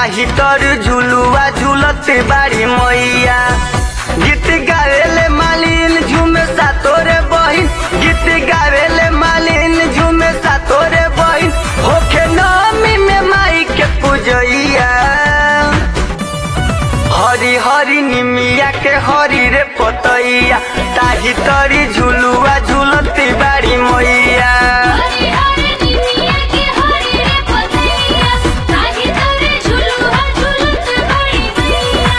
ताही तर झुलुआ झुलत बाड़ी मैया गीत गावेले मालिन झूमे सा तोरे बहिन गीत गावेले मालिन झूमे सा तोरे बहिन होखे नमी में माई के पूजैया हरी हरी निमिया के हरी रे पतैया ताही तरी झुलुआ झुलती बाड़ी मैया हरी हरी निमिया के हरी रे पतैया ताही तोरे झुलुआ झुलत बड़ी मैया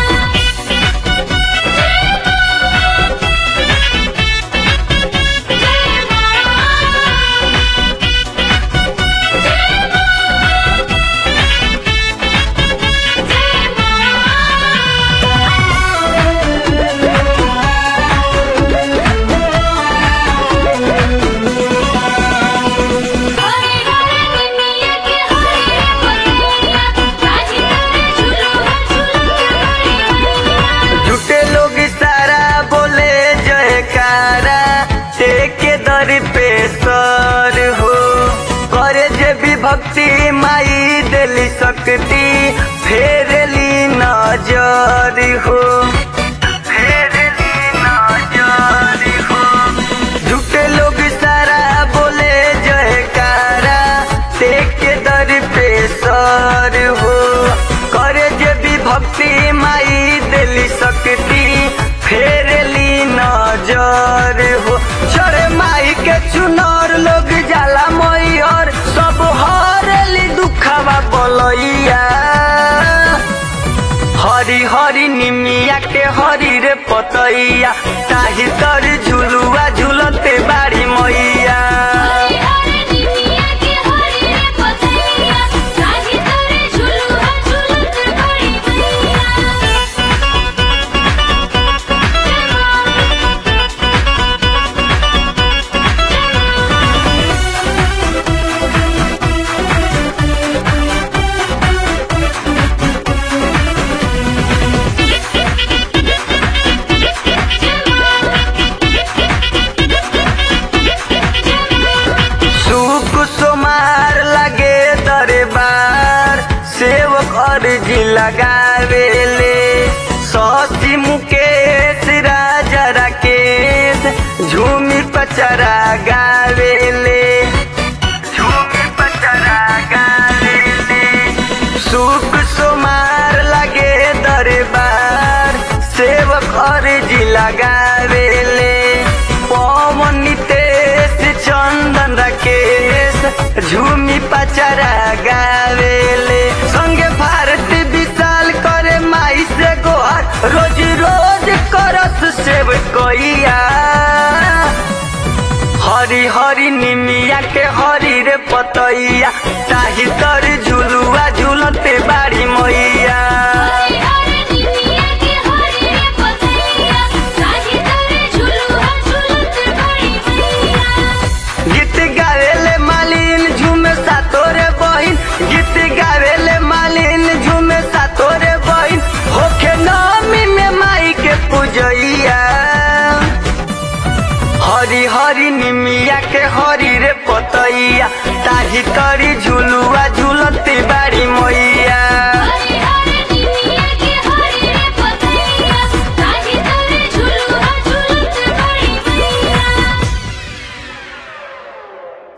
जय हरी हरी निमिया के हरी रे पतैया ताही तोरे झुलुआ झुलत बड़ी मैया झूठे लोग सारा बोले जयकारा टेके दर पे सर हो करे जे भी भक्ति माई दिली शक्ति फेरली नजर हो फेरली नजर हो झूठे लोग सारा बोले जयकारा टेके दर पे सर हो करे जे भी भक्ति माई दिली शक्ति फेरली नजर हो चढ़े माई के चुनर लोग जाला मैयर सब हरली दुखावा बोलैया हरी हरी निमिया के हरी रे पतैया ताही तर झुलुआ झुलते बाड़ी मैया हरी हरी निमिया के हरी रे पतैया ताही तोरे झुलुआ झुलत बड़ी मैया सुख सोमार लगे दरबार सेवक अर्जी लगावेले ससी मुकेश राजा राकेश झूमी पचरा गावेले झूमी पचरा गावेले सुख सोमार लगे दरबार सेवक अर्जी लगावेले पवन नितेश चंदन राकेश झूमी पचरा गावेले संगे भारती विशाल करे माई से गोहर रोज रोज करत सेव कोइया हरी हरी निमिया के हरी रे पतैया ताही तर झुलुआ झुलते बाड़ी मैया हरी हरी निमिया के हरी रे पतैया ताही तोरे झुलुआ झुलत बड़ी मैया गीत गावेले मालिन झूमे सा तोरे बहिन गीत गावेले मालिन झूमे सा तोरे बहिन होखे नमी में माई के पूजैया हरी हरी निमिया के हरी रे पतैया ताही तरी झुलुआ झुलती बाड़ी